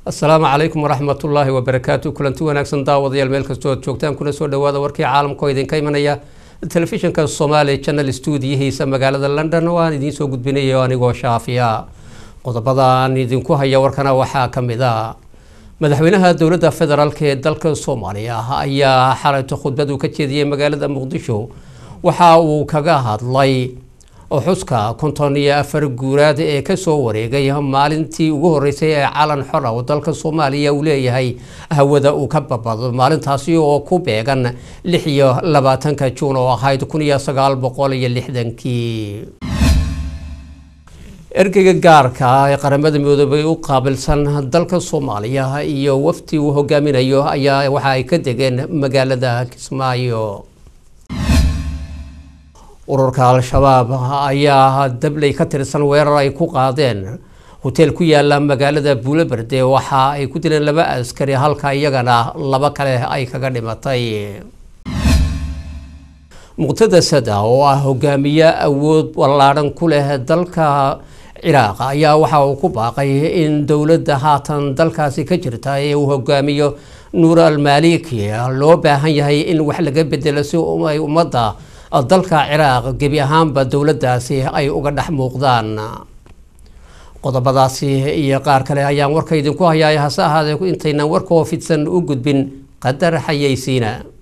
asalaamu calaykum waraxmatullaahi wabarakaatu kulanti wanaagsan daawadayaal meel kastoo aad joogtaan kuna soo dhawaada warkii caalamka oo idinka imanaya telefishinka somaali channel stuudiyihiisa magaalada london oo aan idiin soo gudbinayo anigoo shaafiya qodobada aan idinku haya warkana waxaa ka mid a madaxweynaha dowladda federaalk ee dalka soomaaliya ayaa xalayto khudbad uu ka jeediyey magaalada muqdisho waxa uu kaga hadlay xuska konton iyo afar guuraad ee kasoo wareegay maalintii ugu horeysay ee calan xora oo dalka soomaaliya uu leeyahay hawada uu ka babado maalintaasi oo ku beegan lix iyo labaatanka juun oo ahayd kun iyo sagaal boqol iyo lixdankii ergeyga gaarka ee qaramada midoobay u qaabilsan dalka soomaaliya iyo wafdi uu hogaaminayo ayaa waxa ay ka degeen magaalada kismaayo ururka al-shabaab ayaa dabley ka tirsan weerar ay ku qaadeen hoteel ku yaala magaalada buulaberde waxa ay ku dileen laba askari halka iyagana laba kale ay kaga dhimatay muqtada sada oo ah hogaamiye awood ballaadhan ku leh dalka ciraaq ayaa waxa uu ku baaqay in dowladda haatan dalkaasi ka jirta ee uu hogaamiyo nuur almaliki loo baahan yahay in wax laga bedelo si ay ummadda dalka ciraaq gebi ahaanba dowladdaasi ay uga dhex muuqdaan qodobadaasi iyo qaar kale ayaan warka idinku hayaay hase ahaadee intaynaan warkoo fidsan u gudbin qadar xayeysiina